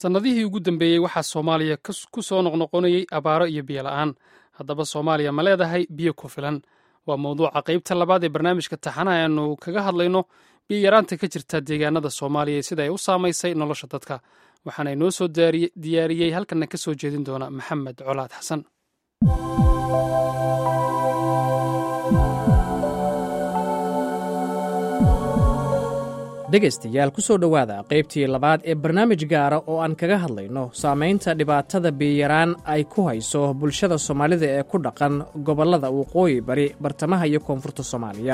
sannadihii ugu dambeeyey waxaa soomaaliya ku soo noqnoqonayey abaaro iyo biyo la'aan haddaba soomaaliya ma leedahay biyo ku filan waa mawduuca qaybta labaad ee barnaamijka taxana aanu kaga hadlayno biyo yaraanta ka jirta deegaanada soomaaliya sida ay u saamaysay nolosha dadka waxaana inoo soo diyaariyey halkanna ka soo jeedin doona maxamed colaad xasan dhegaystayaal ku soo dhowaada qaybtii labaad ee barnaamij gaara oo aan kaga hadlayno saamaynta dhibaatada biyaraan ay ku hayso bulshada soomaalida ee ku dhaqan gobollada waqooyi bari bartamaha iyo koonfurta soomaaliya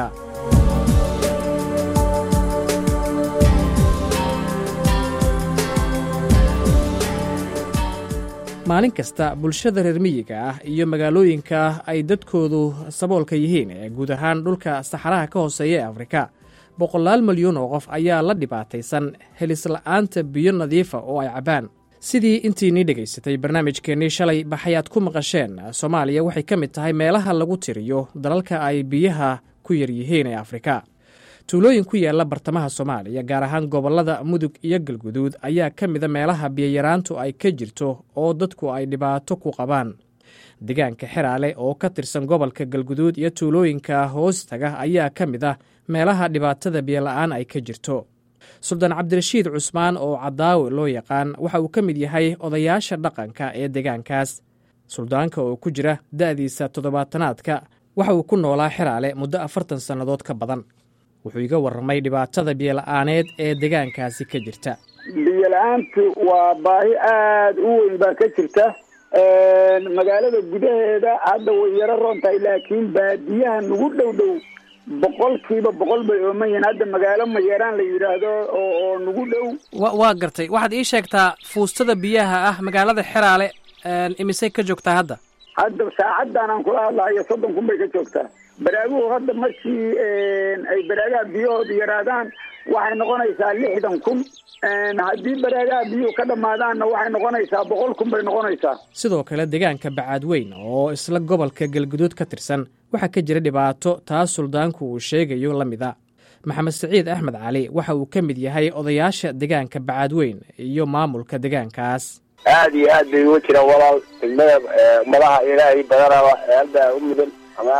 maalin kasta bulshada reer miyiga ah iyo magaalooyinka ay dadkoodu saboolka yihiin ee guud ahaan dhulka saxaraha ka hooseeya ee afrika boqolaal milyuun oo qof ayaa la dhibaataysan helisla'aanta biyo nadiifa oo ay cabbaan sidii intiinii dhegaysatay barnaamijkeennii shalay baxayaad ku maqasheen soomaaliya waxay ka mid tahay meelaha lagu tiriyo dalalka ay biyaha ku yar yihiin ee afrika tuulooyin ku yaalla bartamaha soomaaliya gaar ahaan gobollada mudug iyo galguduud ayaa ka mida meelaha biyayaraantu ay ka jirto oo dadku ay dhibaato ku qabaan deegaanka xeraale oo ka tirsan gobolka galguduud iyo tuulooyinka hoostaga ayaa ka mid ah meelaha dhibaatada biyola'aan ay ka jirto suldaan cabdirashiid cusmaan oo cadaawe loo yaqaan waxa uu ka mid yahay odayaasha dhaqanka ee deegaankaas suldaanka oo ku jira da'diisa toddobaatanaadka waxa uu ku noolaa xeraale muddo afartan sannadood ka badan wuxuu iga warramay dhibaatada biyola'aaneed ee deegaankaasi ka jirta biyola'aantu waa baahi aada u weyn baa ka jirta magaalada gudaheeda hadda way yaro roon tahay laakiin baadiyaha nagu dhow dhow boqolkiiba boqol bay ooman yihiin hadda magaalo mayaraan la yidhaahdo oo nagu dhow wa waa gartay waxaad ii sheegtaa fuustada biyaha ah magaalada xeraale imisay ka joogtaa hadda hadda saacaddan aan kula hadlahayo soddon kun bay ka joogtaa baraaguhu hadda markii ay baraagaha biyahooda yaraadaan waxay noqonaysaa lixdan kun haddii baraagaha biyuhu ka dhammaadaanna waxay noqonaysaa boqol kun bay noqonaysaa sidoo kale deegaanka bacaadweyn oo isla gobolka galguduud ka tirsan waxaa ka jira dhibaato taas suldaanku uu sheegayo la mid a maxamed siciid axmed cali waxa uu ka mid yahay odayaasha deegaanka bacaadweyn iyo maamulka deegaankaas aad iyo aad bay uga jiraan walaal degmada madaha ilaahay badanaba eelbaa u mudan ama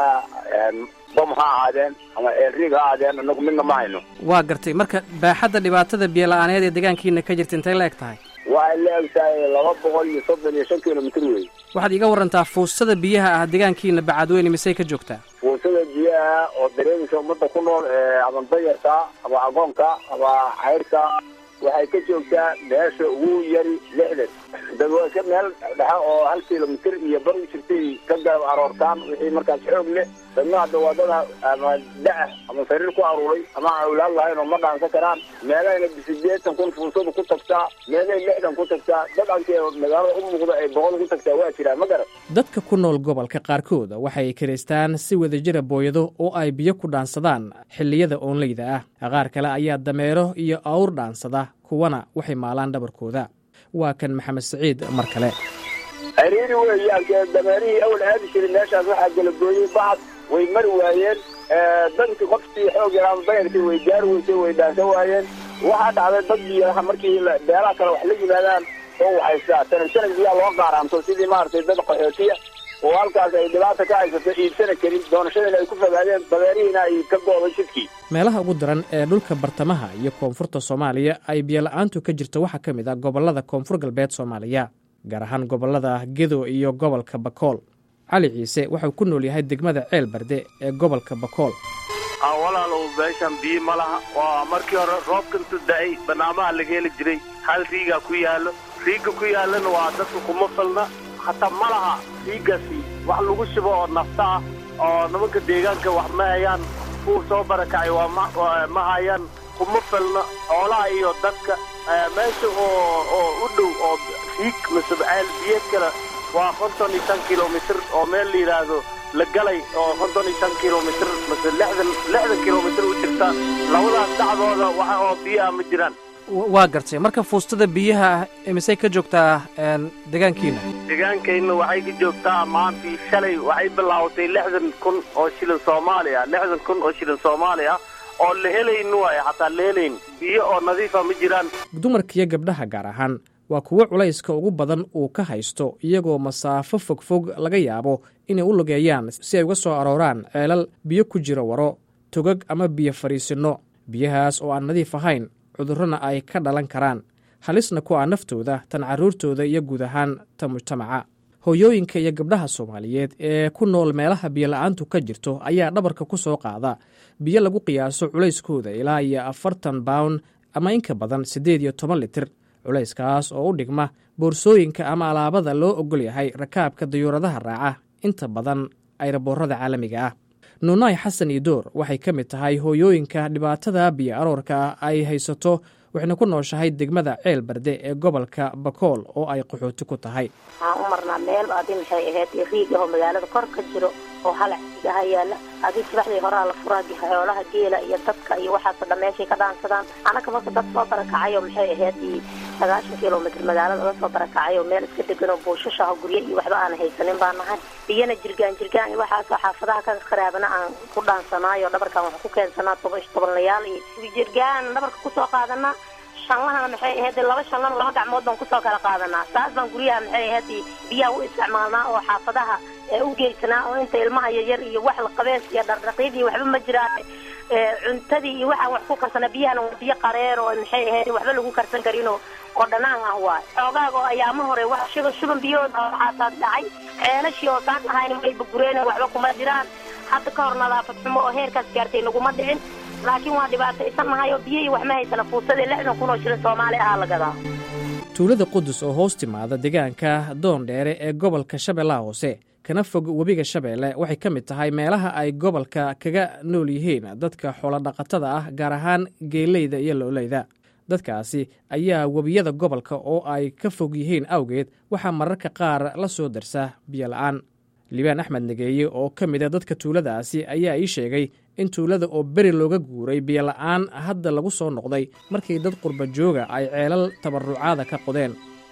bom ha ahaadeen ama eelriig ha ahaadeen anagu midna ma hayno waa gartay marka baaxadda dhibaatada biyola'aaneed ee deegaankiina ka jirta intay la eg tahay waxay la eg tahay laba boqol iyo soddon iyo shan kilomitr wey waxaad iga warantaa fuustada biyaha ah deegaankiina bacaadweyne misey ka joogtaa fuusada biyaha oo dareemaysa ummadda ku nool ama dayarka ama agoonka ama cayrka waxay ka joogtaa meesha ugu yari lixdan dadweyka meel dhexe oo hal kilomitr iyo bar u jirtay ka garab aroortaan wixii markaas xoog leh dadna hadda waa dad ama da-ah ama sariir ku aruuray ama awlaad lahayn oo ma dhaansan karaan meelahayna sideetan kun fuusadu ku tagtaa meelahay lixdan ku tagtaa dad ankee magaalada u muuqda ay boqol ku tagtaa waa jiraan ma garan dadka ku nool gobolka qaarkood waxay kiraystaan si wadajira booyado oo ay biyo ku dhaansadaan xilliyada oonleyda ah qaar kale ayaa dameero iyo awr dhaansada kuwana waxay maalaan dhabarkooda waa kan maxamed siciid mar kale ariiri weeyaan dameerihii awal aadi jiray meeshaas waxaa galagooyey bacad way mari waayeen dadkii qofkii xoog yaraama dayarkii way gaari weysay way dhaansan waayeen waxaa dhacday dad biyaha markii beelaha kale wax la yimaadaan oo waxaystaa sanad sanad biyaa loo qaaraanto sidii maaragtay dad qaxootiya oo halkaas ay dhibaata ka haysato iibsana karin doonashadana ay ku fogaadeen dabeerihiina ay ka gooday jidkii meelaha ugu daran ee dhulka bartamaha iyo koonfurta soomaaliya ay biyola'aantu ka jirto waxaa ka mid ah gobollada koonfur galbeed soomaaliya gaar ahaan gobollada gedo iyo gobolka bakool cali ciise waxau ku nool yahay degmada ceel barde ee gobolka bakool walaalow meeshan biyo ma laha waa markii hore roobka intu da-ay banaamaha laga heli jiray hal riigaa ku yaallo riiga ku yaallana waa dadka kuma falna hataa ma laha riigaasi wax lagu shubo oo nafta ah oo nimanka deegaanka wax ma hayaan kuwa soo barakacay waa ma hayaan kuma falna xoolaha iyo dadka meesha oo oo u dhow oo riig masubceel biyo kale waa konton iyo shan kilomitr oo meel la yidhaahdo la galay oo konton iyo shan kilomitr mase lixdan lixdan kilomitr u jirta labadaas dhacdooda waxa oo biyaha ma jiraan waa gartay marka fuustada biyaha ah misey ka joogtaa deegaankiina deegaankayna waxay ka joogtaa maantii shalay waxay bilaawatay lixdan kun oo shilin soomaaliya lixdan kun oo shilin soomaaliya oo la helayn waayo xataa la helayn biyo oo nadiifa ma jiraan dumarkiiyo gabdhaha gaar ahaan waa kuwo culayska ugu badan uu ka haysto iyagoo masaafo fogfog laga yaabo inay u lugeeyaan si ay uga soo arooraan ceelal biyo ku jira waro togag ama biyo fadhiisinno biyahaas oo aan nadiif ahayn cudurrona ay ka dhalan karaan halisna ku ah naftooda tan carruurtooda iyo guud ahaan ta mujtamaca hooyooyinka iyo gabdhaha soomaaliyeed ee ku nool meelaha biyola'aantu ka jirto ayaa dhabarka ku soo qaada biyo lagu qiyaaso culayskooda ilaa iyo afartan bawn ama inka badan siddeed iyo toban litir culayskaas oo u dhigma boorsooyinka ama alaabada loo ogol yahay rakaabka dayuuradaha raaca inta badan ayraboorada caalamiga ah nuunaay xasan idoor waxay ka mid tahay hooyooyinka dhibaatada biyo aroorka ay haysato waxayna ku nooshahay degmada ceel barde ee gobolka bakool oo ay qaxooti ku tahay waxaan u marnaa meel adi maxay ahayd riig ahoo magaalada kor ka jiro oo halac igaha yaala adi subaxdii horaa la furaa xoolaha geela iyo dadka iyo waxaasoo dhan meeshay ka dhaansadaan anaka marka dad soo barakacayoo maxay ahayd sagaashan kilomitr magaalada oga soo barakacay oo meel iska deganoo buushashaha guryo iyo waxba aan haysanin baa nahay biyana jirgaan jirgaan iyo waxaasoo xaafadaha ka qaraabana aan ku dhaansanaayo dhabarkaan waxaan ku keensanaa toban tobanlayaal iyo jirgaan dhabarka kusoo qaadanaa shanlahana maxay ahayd laba shanlana laba gacmood baan kusoo kala qaadanaa saas baan guryaha maxay ahayd biyaha u isticmaalnaa oo xaafadaha u geysanaa oo inta ilmaha yaryar iyo wax la qabees iyo dhardhaqiid iyo waxba ma jiraan cuntadii iyo waxaan wax ku karsana biyahana waa biyo qareer oo maxay ahayd waxba lagu karsan karinoo oo dhanaan ah waay xoogaaga oo ayaamo hore wax shuban shuban biyahooda waxaasaas dhacay ceelashii oo saan ahayn wayba gureen waxba kuma jiraan hadda ka hor nadaafad xumo oo heerkaas gaartay naguma dhicin laakiin waa dhibaataysan nahay oo biyihii wax ma haysana fuusadii lixdan kun oo shilin soomaali ahaa la gadaa tuulada qudus oo hoos timaada deegaanka doondheere ee gobolka shabeellaha hoose kana fog webiga shabeelle waxay ka mid tahay meelaha ay gobolka kaga nool yihiin dadka xoolodhaqatada ah gaar ahaan geeleyda iyo looleyda dadkaasi ayaa webiyada gobolka oo ay ka fog yihiin awgeed waxaa mararka qaar la soo darsa biyola'aan liibaan axmed nageeye oo ka mida dadka tuuladaasi ayaa ii sheegay in tuulada oo beri looga guuray biyola'aan hadda lagu soo noqday markii dad qurba jooga ay ceelal tabarucaada ka qodeen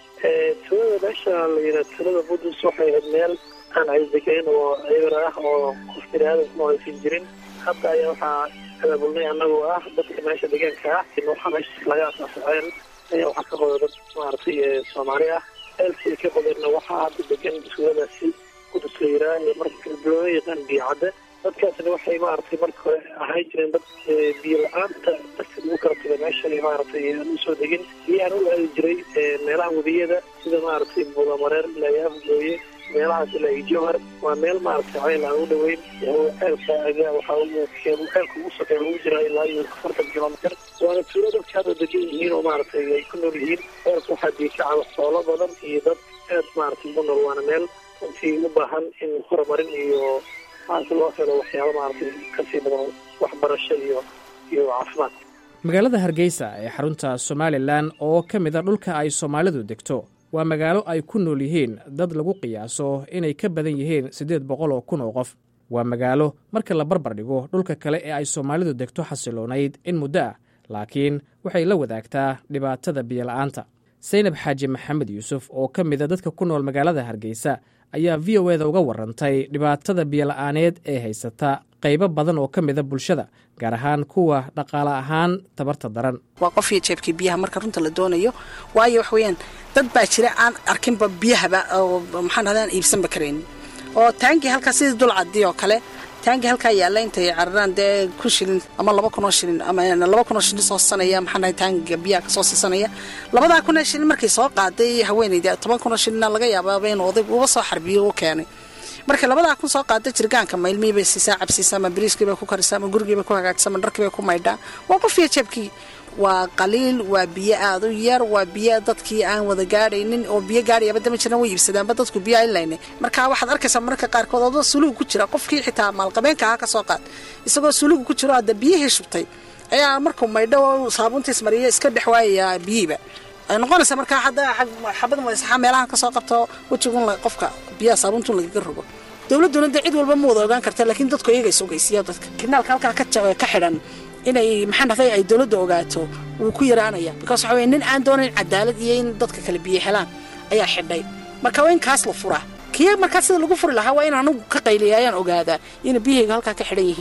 tuulada meesha la yidhaha tuulada qudus waxay ahayd meel aan aydegeyn oo cibar ah oo qof biniaadamkuma aysan jirin hadda ayaa waxaa abaabulnay annagoo ah dadka meesha deegaanka ah waxaa meesha laga asaasa ceel ayaa waxaa ka qoda dad maaragtay soomaali ah ceelkii ay ka qodeenna waxaa hadda degan tuuladaasi qudus la yidhaha ee marka loo yaqaan biyocadde dadkaasna waxay maaragtay marka hore ahaan jireen dad biyo la-aanta dadka lagu kala taga meesha maaragtay aan usoo degin biyaan u aadi jiray meelaha webiyada sida maaragtay buulamareer ilaa yaafgooye meelahaas ilaa iyo jowhar waa meel maaragtay ceyl aan u dhoweyn ceelka agaa waxaa ceelka ugu sokeeya ugu jiraa ilaa iyo afartan kilomitr waana tuulo dadka hadda degan yihiin oo maaragtay ay ku nool yihiin ceelka waxaa biikacaba xoolo badan iyo dad aad maaragtay ugu nool waana meel runtii u baahan in horumarin iyo maanta loo helo waxyaaba maaragtay kasii badan waxbarasho iyo iyo caafimaad magaalada hargeysa ee xarunta somalilan oo ka mid a dhulka ay soomaalidu degto waa magaalo ay ku nool yihiin dad lagu qiyaaso inay ka badan yihiin siddeed boqol oo kun oo qof waa magaalo marka la barbar dhigo dhulka kale ee ay soomaalidu degto xasiloonayd in muddo ah laakiin waxay la wadaagtaa dhibaatada biyola'aanta saynab xaaji maxamed yuusuf oo ka mida dadka ku nool magaalada hargeysa ayaa v o eda uga warantay dhibaatada biyola'aaneed ee haysata qaybo badan oo ka mida bulshada gaar ahaan kuwa dhaqaale ahaan tabarta daran waa qofkii jeebkii biyaha marka runta la doonayo waayo wax weeyaan dad baa jira aan arkinba biyahaba oo maxaan hadaan iibsanba karaynin oo taankii halkaa sidii dulcadii oo kale taankii halkaa yaalla intay cararaan dee kun shilin ama laba kunoo shilin ama laba kunoo shilin soo sanaya maxaan dhahay taankiga biyaha kasoo siisanaya labadaa kunoo shilin markay soo qaaday haweenayda toban kunoo shilina laga yaabaaba inuu odayg uba soo xarbiyo u keenay marka labadaa kun soo qaada jirgaanka maylmihii bay siisaa cabsiisaa ama bariiskii bay ku karisaa ama gurigii bay ku hagaagsaa ama dharkii bay ku maydhaa waa qofiyo jeebkii waa qaliil waa biyo aada u yar waa biyo dadkii aan wada gaadhaynin oo biyo gaadhayaba dama jirna way iibsadaanba dadku biyo aylayne marka waxaad arkaysaa mararka qaarkood adoo sulugu ku jira qofkii xitaa maalqabeenka aha ka soo qaad isagoo sulugu ku jiro hadda biyihii shubtay ayaa markuu maydho saabuntiis mariyo iska dhex waayayaa biyihiiba ay noqonaysa markaa hadda xabad madasaxa meelahan kasoo qabto wejigun qofka biyaha saabuntun lagaga rogo dowladduna dee cid walba ma wada ogaan karta laakiin dadku iyaga isogeysiya dadka kinaalka halkaa ka xidhan inay maxaan dhahday ay dowladda ogaato wuu ku yaraanaya because waxa weye nin aan doonayn cadaalad iyo in dadka kale biyo helaan ayaa xidhay marka waa in kaas la furaa kii markaa sida lagu furi lahaa waa in anugu ka qayliya ayaan ogaadaa ina biyahayga halkaa ka xidhan yihiin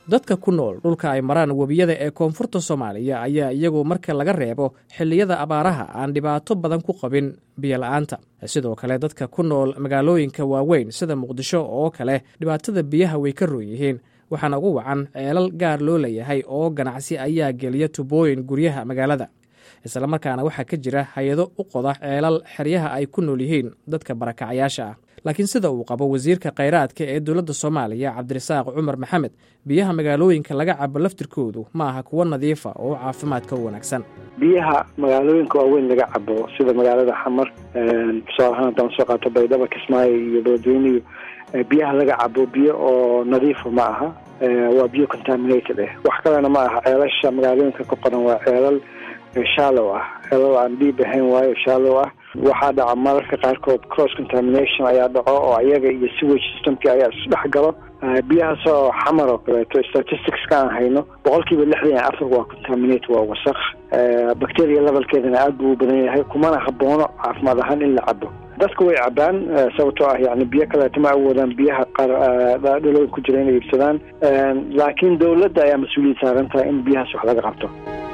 dadka ku nool dhulka ay maraan webiyada ee koonfurta soomaaliya ayaa iyagu marka laga reebo xilliyada abaaraha aan dhibaato badan ku qabin biyola'aanta sidoo kale dadka ku nool magaalooyinka waaweyn sida muqdisho oo kale dhibaatada biyaha way ka roon yihiin waxaana ugu wacan ceelal gaar loo leeyahay oo ganacsi ayaa geliya tubooyin guryaha magaalada islamarkaana waxaa ka jira hay-ado u qoda ceelal xeryaha ay ku nool yihiin dadka barakacayaasha ah laakiin sida uu qabo wasiirka khayraadka ee dowladda soomaaliya cabdirasaaq cumar maxamed biyaha magaalooyinka laga cabo laftirkoodu ma aha kuwo nadiifa oo caafimaadka u wanaagsan biyaha magaalooyinka waaweyn laga cabo sida magaalada xamar tusaale ahaan haddaan soo qaato baydhaba kismaayo iyo beledweyniyo biyaha laga cabo biyo oo nadiifa ma aha waa biyo contaminated ah wax kalena ma aha ceelasha magaalooyinka ka qoran waa ceelal shallow ah ceelal aan dhiib ahayn waayo shallow ah waxaa dhaca mararka qaarkood cross contamination ayaa dhaco oo ayaga iyo sewage systemki ayaa isdhex galo biyahaas oo xamar oo kaleeto statisticska aan hayno boqolkiiba lixdan iyo afar waa contaminate waa wasaq bacteria levelkeedana aad buu u badan yahay kumana haboono caafimaad ahaan in la cabo dadka way cabaan sababtoo ah yani biyo kaleeto ma awoodaan biyaha qaar dhalooyin ku jira inay iibsadaan laakiin dowladda ayaa mas-uuliyad saaran tahay in biyahaas wax laga qabto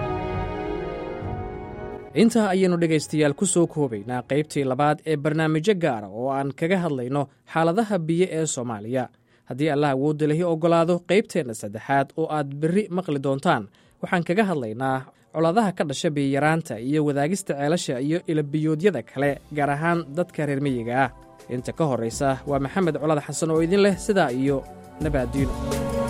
intaa ayaynu dhegaystayaal ku soo koobaynaa qaybtii labaad ee barnaamijyo gaara oo aan kaga hadlayno xaaladaha biyo ee soomaaliya haddii allah awoodda lahi oggolaado qaybteenna saddexaad oo aad berri maqli doontaan waxaan kaga hadlaynaa colaadaha ka dhasha biyaraanta iyo wadaagista ceelasha iyo ilabiyoodyada kale gaar ahaan dadka reer miyiga ah inta ka horraysa waa maxamed colad xasan oo idin leh sidaa iyo nabaaddiino